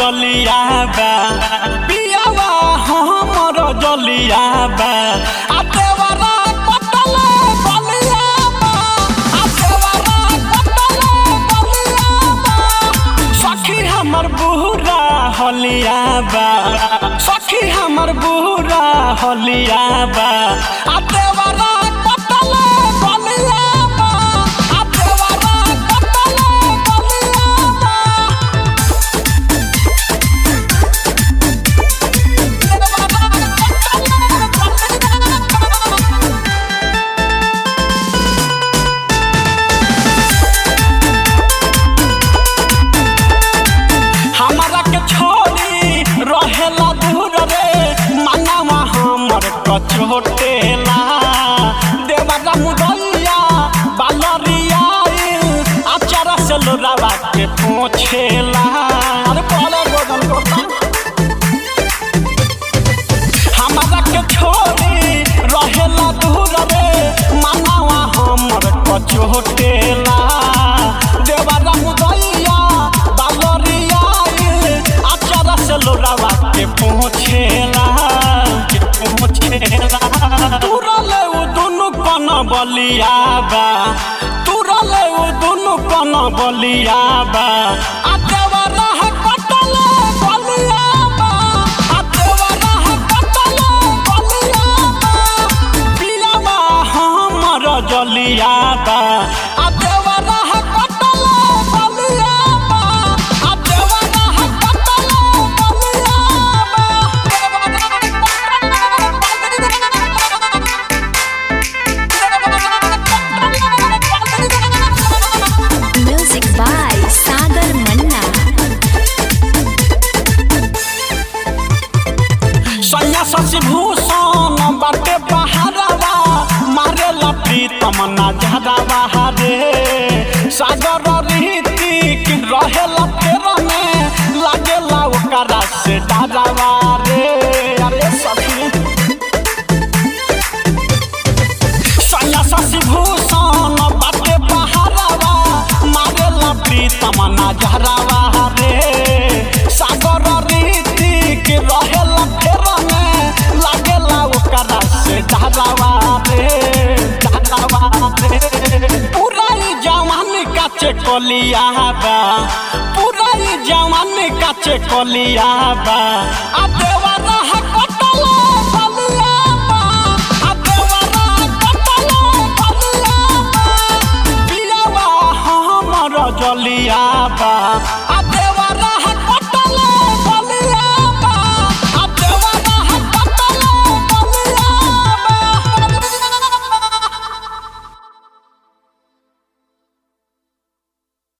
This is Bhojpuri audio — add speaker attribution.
Speaker 1: जलिया बा पियावा हमर जलिया बा आ देवरा कटले बलिया बा आ देवरा कटले बलिया बा सखी हमर बुरा हलिया बा सखी हमर बुरा हलिया बा आ देवरा कटले बलिया बा आ देवरा कटले बलिया बा हमरा के छोड़ी रहेला दूर रे मनवा हमर कचोटेला देवरा मुदैया बालरिया आचार से लोरावा के पोछेला अरे बोले गोदन गोदन हमरा के छोड़ी रहेला दूर रे मनवा हमर कचोटेला देवरा मुदैया बालरिया आचार से लोरावा के पहुँचेला के पहुँचेला तुरले उ दुनु कन बलिया बा तुरले उ दुनु कन बलिया बा आ देवरा है कटले बलिया बा आ देवरा है कटले बलिया बा पियावा हमर जलिया बा आ देवरा है कटले बलिया बा आ देवरा है कटले बलिया बा
Speaker 2: Music by Sagar Manna.
Speaker 1: सैया शशि भूषण बाटे बहारवा मारे प्रीतम ना झरावा रे सागर रीतिक रहेला फेर में लागेला ओकरा से डरावा रे अरे सखी सैया शशि भूषण बाटे बहारवा मारेला प्रीतम ना झरावा रे सागर रीतिक रहेला फेर में लागेला ओकरा से डरावा रे डरावा रे पूरा ई जवान काचे कलिया बा पूरा ई जवान काचे कलिया बा आ देवरा है कटले बलिया बा आ देवरा कटले बलिया बा पियावा हमर जलिया बा आ